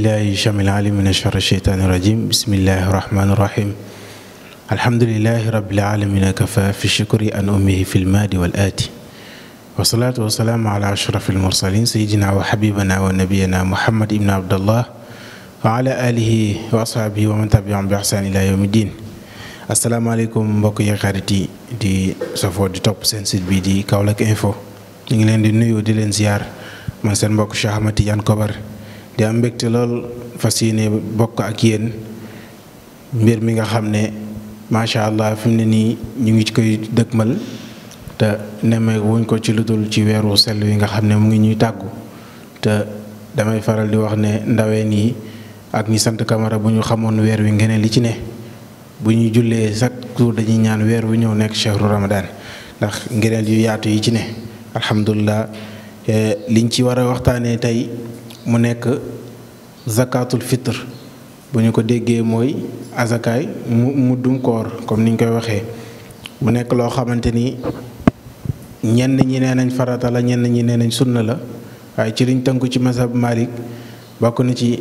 billahi jamil alim min ashar sheytaani rajim bismillahi rahmaani rahim alhamdulilahi rabbil alamina kafa fi shukri an ummihi fi lmaadi wal aati wasalaatu wasalaamu ala ashraf almursalin sayidina wa xabibana wa nabiyana muhammad ibn abdallah wa ala alihi wa ashaabihi wa man tabiahum bi ihsaan ila yawmi din asalaamaaleykum mbokk yi xarit yi di safoo di topp seen site bi di Kaolack info ñu ngi leen di nuyu di leen ziar man seen mbokk Cheikh Ahmad Tidiane Kobar di am mbégte lool fas yéene bokk ak yéen mbir mi nga xam ne macha allah fi mu ne nii ñu ngi ci koy dëkkmal te nemmee wuñ ko ci lu dul ci weeru sell wi nga xam ne mu ngi ñuy tàggu te damay faral di wax ne ndaween yi ak ñi sant Camara bu ñu xamoon weer wi ngeen li ci ne bu ñuy jullee chaque jour dañuy ñaan weer wu ñëw nekk chehru ramadan ndax ngëneel yu yaatu yi ci ne alhamdulilah liñ ci war a waxtaanee tey mu nekk zakatul fitre bu ñu ko déggee mooy azakaay mu muddum koor comme niñ koy waxee mu nekk loo xamante ni ñenn ñi nee nañ farata la ñenn ñi nee nañ sunna la waaye ci liñ tënku ci mazhab Malik bokk na ci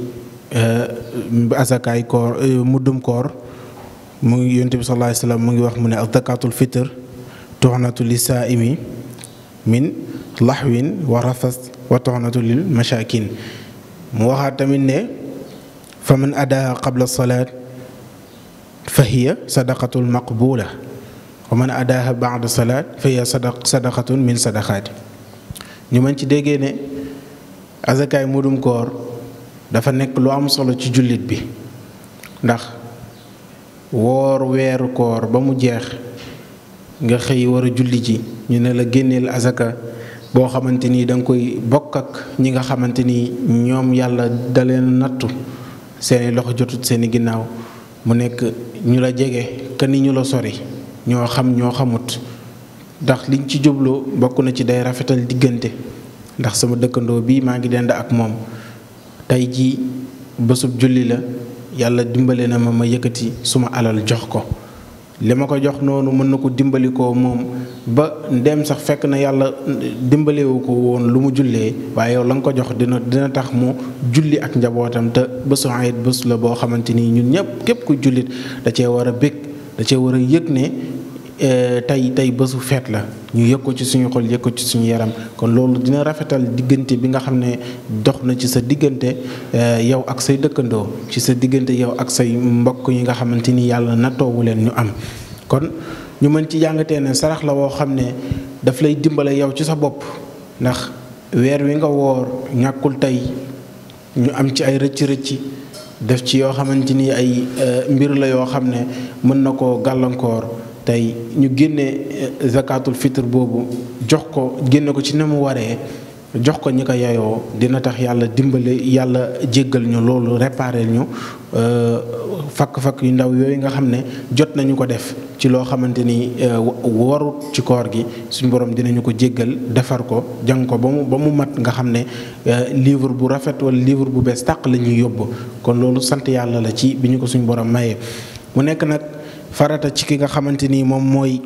azakaay koor muddum koor mu ngi yonent bi sallallahu alayhi wasallam mu ngi wax mu ne zakatul fitre tuxnatu li saaimi min laxwin wa rafas wa toxnatu lil mashakin mu waxaat tamit ne fa man adaaha qabla salaat fa hiya sadaqatul maqbula wa man adaaha baada salaat fa hiya sadaqatun min sadaqaati ñu mën ci déggee ne azakaay mudum koor dafa nekk lu am solo ci jullit bi ndax woor weeru koor ba mu jeex nga xëy war a julli ji ñu ne la génneel azaka boo xamante ni da nga koy bokk ak ñi nga xamante ni ñoom yàlla da leen nattu seeni loxo jotut seeni ginnaaw mu nekk ñu la jege ka ni ñu la sori ñoo xam ñoo xamut ndax liñ ci jublu bokk na ci day rafetal diggante ndax sama dëkkandoo bii maa ngi dend ak moom tey ji bésub julli la yàlla dimbale na ma ma yëkkati suma alal jox ko li ma ko jox noonu mën na ko dimbali ko moom ba ndem sax fekk na yàlla dimbalewu ko woon lu mu jullee waaye yow la nga ko jox dina dina tax mu julli ak njabootam te bésu ayit bés la boo xamante ni ñun ñëpp képp ku jullit da cee war a bég da cee war a yëg ne tey tey bésu feet la ñu yëg ko ci suñu xol yëg ko ci suñu yaram kon loolu dina rafetal diggante bi nga xam ne dox na ci sa diggante yow ak say dëkkandoo ci sa diggante yow ak say mbokk yi nga xamante ni yàlla nattoowu leen ñu am kon ñu mën ci jàngatee ne sarax la woo xam ne daf lay dimbale yow ci sa bopp ndax weer wi nga woor ñàkkul tey ñu am ci ay rëcc-rëcc def ci yoo xamante ni ay mbir la yoo xam ne mën na koo gàllankoor tey ñu génne zakatul fitre boobu jox ko génne ko ci ne mu waree jox ko ñi ko yayoo dina tax yàlla dimbale yàlla jéggal ñu loolu réparer ñu fakk-fakk yu ndaw yooyu nga xam ne jot nañu ko def ci loo xamante ni warut ci koor gi suñu borom dinañu ko jéggal defar ko jàng ko ba mu ba mu mat nga xam ne livre bu rafet wala livre bu bees tàq la ñuy yóbbu kon loolu sant yàlla la ci bi ñu ko suñu borom mayee mu nekk nag farata ci ki nga xamante ni moom mooy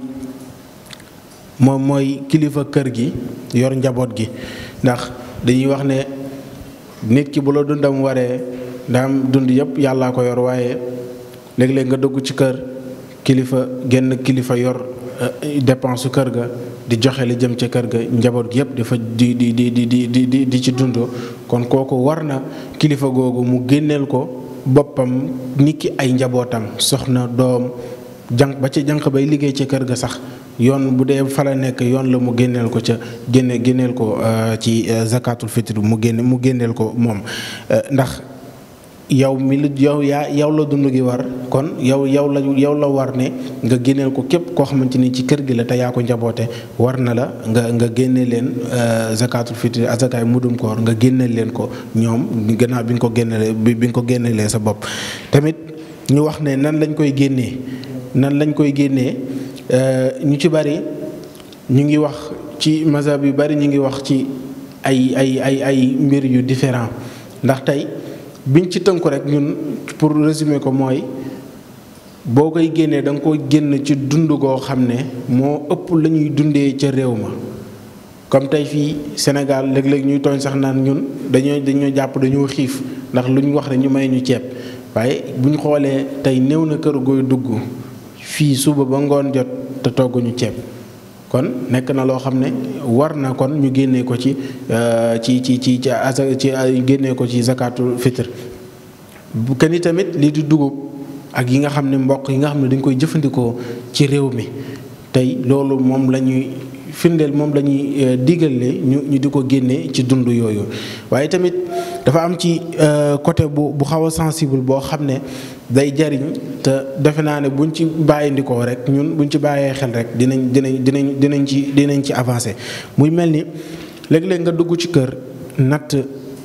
moom mooy kilifa kër gi yor njaboot gi ndax dañuy wax ne nit ki bu la dundam waree ndaam dund yëpp yàllaa ko yor waaye léeg-léeg nga dugg ci kër kilifa genn kilifa yor dépense su kër ga di joxe li jëm ca kër ga njaboot gi yëpp dafa di di di di di di di ci dund kon kooku war na kilifa googu mu génneel ko boppam nit ki ay njabootam soxna doom jànq ba ci jànq bay liggéey ca kër ga sax yoon bu dee fa la nekk yoon la mu génneel ko ca génne génneel ko ci zakatul fitr mu génne mu génneel ko moom ndax yow mi lu yow yaa yow la dund gi war kon yow yow la yow la war ne nga génneel ko képp koo xamante ni ci kër gi la te yaa ko njaboote war na la nga nga génne leen zakatul fitr azakaay mudum koor nga génneel leen ko ñoom gannaaw bi nga ko génnelee bi nga ko génneelee sa bopp tamit ñu wax ne nan lañ koy génnee nan lañ koy génnee ñu ci bari ñu ngi wax ci mazhab yu bari ñu ngi wax ci ay ay ay ay mbir yu différent ndax tey biñ ci tënku rek ñun pour résumer ko mooy boo koy génnee da nga koy génn ci dund goo xam ne moo ëpp la ñuy dundee ca réew ma comme tey fii Sénégal léeg-léeg ñuy tooñ sax naan ñun dañoo dañoo jàpp dañoo xiif ndax lu ñu wax rek ñu may ñu ceeb waaye bu ñu xoolee tey néew na kër gooy dugg fii suba ba ngoon jot te togguñu ceeb kon nekk na loo xam ne war na kon ñu génnee ko ci ci ci ci ci asa ci génnee ko ci zakatul fitr bu kenn tamit lii di dugub ak yi nga xam ne mboq yi nga xam ne dañ koy jëfandikoo ci réew mi tey loolu moom la ñuy firndeel moom la ñuy digale ñu ñu di ko génnee ci dund yooyu waaye tamit dafa am ci côté bu bu xaw a sensible boo xam ne day jariñ te defe naa ne buñ ci bàyyindikoo rek ñun buñ ci bàyyee xel rek dinañ dinañ dinañ dinañ ci dinañ ci avancé muy mel ni léeg-léeg nga dugg ci kër natt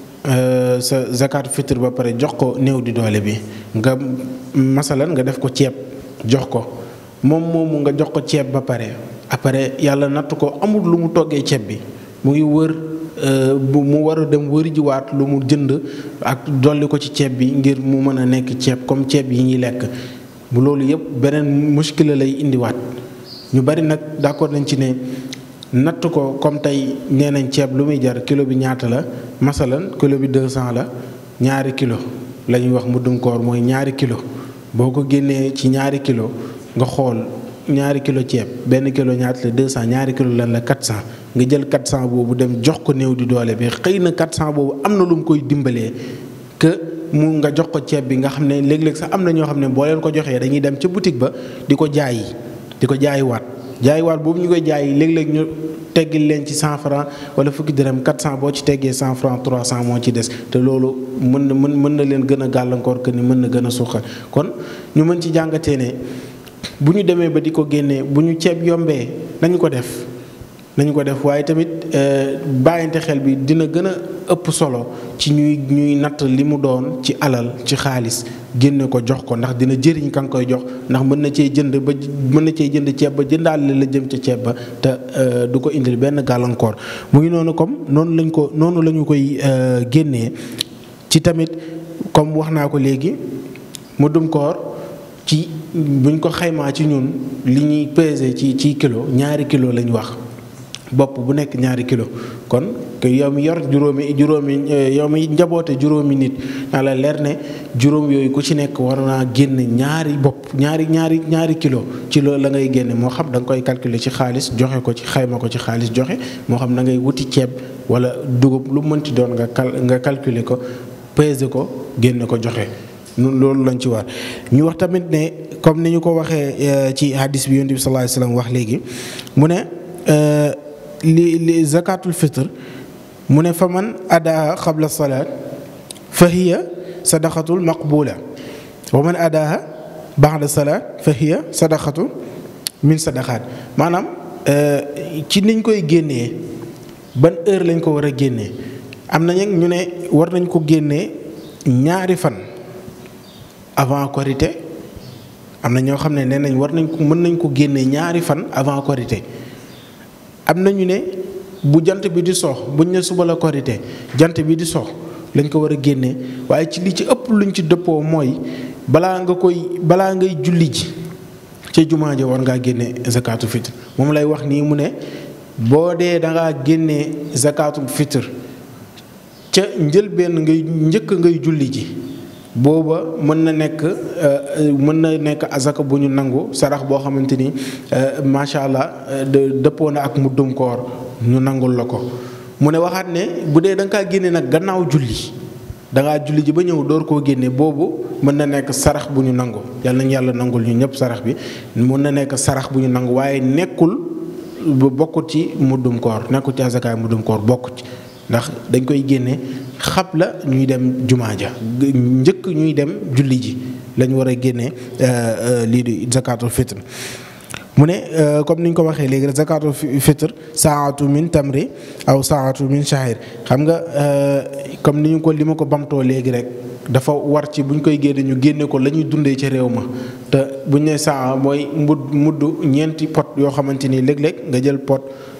sa zakat fitr ba pare jox ko néew di doole bi nga masalan nga def ko ceeb jox ko moom moomu nga jox ko ceeb ba pare après yàlla natt ko amul lu mu toggee ceeb bi mu ngi wër bu mu war a dem wëri jiwaat lu mu jënd ak dolli ko ci ceeb bi ngir mu mën a nekk ceeb comme ceeb yi ñuy lekk bu loolu yëpp beneen muskila lay indiwaat ñu bari nag d'accord nañ ci ne natt ko comme tey nee nañ ceeb lu muy jar kilo bi ñaata la masalan kilo bi 200 la ñaari kilo la ñuy wax muddum koor mooy ñaari kilo boo ko génnee ci ñaari kilo nga xool ñaari kilo ceeb benn kilo ñaata la 200 ñaari kilo lan la 400 nga jël 400 boobu dem jox ko néew di doole bi xëy na 400 boobu am na lu mu koy dimbalee que mu nga jox ko ceeb bi nga xam ne léeg-léeg sax am na ñoo xam ne boo leen ko joxee dañuy dem ca boutique ba di ko jaayi di ko jaayiwaat jaayiwaat boobu ñu koy jaayi léeg-léeg ñu teggil leen ci 100 francs wala fukki dërëm 400 boo ci teggee 100 francs 300 moo ci des te loolu mën na mën mën na leen gën a gàllankoor que ni mën na gën a suuxal kon ñu mën ci jàngatee ne bu ñu demee ba di ko génnee bu ñu ceeb yombee nañu ko def nañu ko def waaye tamit bàyyante xel bi dina gën a ëpp solo ci ñuy ñuy natt li mu doon ci alal ci xaalis génne ko jox ko ndax dina jëriñ ka nga koy jox ndax mën na cee jënd ba mën na cee jënd ceeb ba jëndaale la jëm ca ceeb ba te du ko indil benn gàllankoor mu ngi noonu comme noonu lañ ko noonu la ñu koy génnee ci tamit comme wax naa ko léegi mu dum koor ci buñ ko xaymaa ci ñun li ñuy peser ci ci kilo ñaari kilo lañ wax bopp bu nekk ñaari kilo kon yow mi yor juróomi juróomi yow mi njaboote juróomi nit naa la leer ne juróom yooyu ku ci nekk war naa génn ñaari bopp ñaari ñaari ñaari kilo ci loolu la ngay génne moo xam da nga koy calculer ci xaalis joxe ko ci xayma ko ci xaalis joxe moo xam da ngay wuti ceeb wala dugub lu mënti doon nga cal nga calculer ko peser ko génne ko joxe nun loolu lañ ci war ñu wax tamit ne comme ni ñu ko waxee ci hadis bi yonent bi sallallahu alayhi wasallam wax léegi mu ne li li zakatul fitr mu ne fa man adaa qabla salaat fa hiya sadaqatul maqbula wa man adaaha ba'da salaat fa hiya sadaqatu min sadaqaat maanaam ci niñ koy génnee ban heure lañ ko war a génnee am na ñu ne war nañ ko génnee ñaari fan avant korité am na ñoo xam ne nee nañ war nañ ko mën nañ ko génnee ñaari fan avant korité am na ñu ne bu jant bi di sox buñ ne suba la korité jant bi di sox lañ ko war a génnee waaye ci li ci ëpp luñ ci dëppoo mooy balaa nga koy balaa ngay julli ji ca jumaa ja war ngaa génne zakatu fitr moom lay wax nii mu ne boo dee da ngaa génnee zakatu fitr ca njëlbeen ngay njëkk ngay julli ji booba mën na nekk mën na nekk azaka bu ñu nangu sarax boo xamante ni macha allah dëppoo na ak muddum koor ñu nangul la ko mu ne waxaat ne bu dee da nga kaa génne nag gannaaw julli da ngaa julli ji ba ñëw door koo génne boobu mën na nekk sarax bu ñu nangu yàlla nañu yàlla nangul ñu ñëpp sarax bi mën na nekk sarax bu ñu nangu waaye nekkul bokkut ci muddum koor nekkul ci azakaay muddum koor bokkut ci ndax dañ koy génne xab la ñuy dem jumaa ja njëkk ñuy dem julli ji lañ war a génne lii di zakatul fitr mu ne comme ni ñu ko waxee léegi rek zakatul fitr saatu min tamri aw saatu min shahir xam nga comme ni ñu ko li ma ko bamtoo léegi rek dafa war ci bu ñu koy génne ñu génne ko la ñuy dundee ca réew ma te bu ñu nee saa mooy mudd mudd ñeenti pot yoo xamante ni léeg-léeg nga jël pot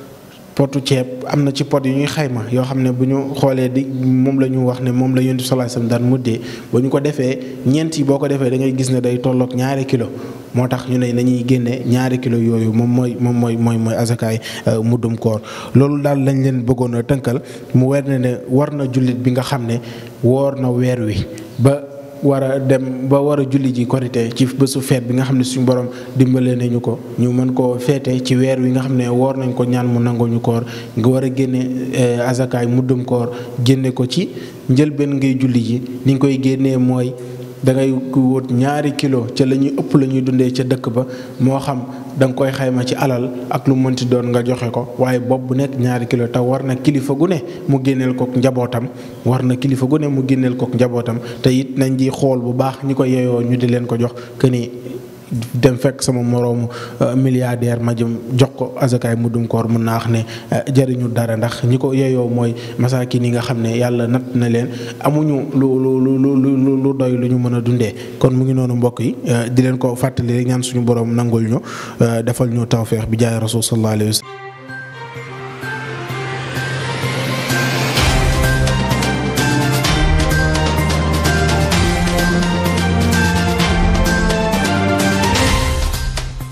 potu ceeb am na ci pot yu ñuy xayma yoo xam ne bu ñu xoolee di moom la ñu wax ne moom la yonent bi sallallahu alayhi wasallam daan muddee ba ñu ko defee ñeent yi boo ko defee da ngay gis ne day tolloog ñaari kilo moo tax ñu ne nañuy génne ñaari kilo yooyu moom mooy moom mooy mooy mooy azakaay muddum koor loolu daal lañ leen bëggoon a tënkal mu weer ne ne war na jullit bi nga xam ne woor na weer wi ba war a dem ba war a julli ji korité ci bésu feet bi nga xam ne suñu borom dimbalee nañu ko ñu mën koo feete ci weer wi nga xam ne woor nañ ko ñaan mu nangoo ñu koor nga war a génne azakaay muddum koor génne ko ci njëlbeen ngay julli ji ni nga koy génnee mooy da ngay wut ñaari kilo ca la ñuy ëpp la ñuy dundee ca dëkk ba moo xam da nga koy xayma ci alal ak lu mënti doon nga joxe ko waaye bopp bu nekk ñaari kilo te war na kilifa gu ne mu génneel kook njabootam war na kilifa gu ne mu génneel kook njabootam te it nañ di xool bu baax ñi ko yeyoo ñu di leen ko jox que ni dem fekk sama moroomu milliardaire ma jëm jox ko azakaay muddum koor mun naa wax ne jëriñu dara ndax ñi ko yeyoo mooy masaakin yi nga xam ne yàlla natt na leen amuñu lu lu lu lu lu doy lu ñu mën a dundee kon mu ngi noonu mbokk yi di leen ko fàttali rek ñaan suñu borom nangul ñu defal ñu tawféex bi jaay rasul sallallahu alayhi wa sallam